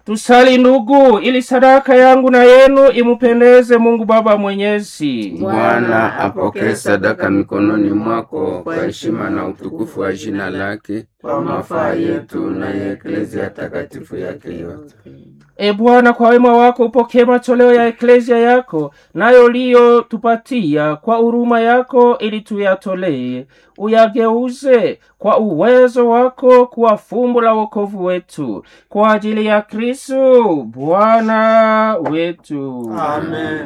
Tusali ndugu, ili sadaka yangu na yenu imupendeze Mungu Baba Mwenyezi. Bwana apokee sadaka mikononi mwako kwa heshima na utukufu wa jina lake, kwa mafaa yetu na ya eklezia takatifu yake yote. E Bwana, kwa wema wako upokee matoleo ya eklezia yako, nayo liyotupatia kwa huruma yako, ili tuyatolee, uyageuze kwa uwezo wako kuwa fumbo la wokovu wetu, kwa ajili ya Kristo Bwana wetu. Amen.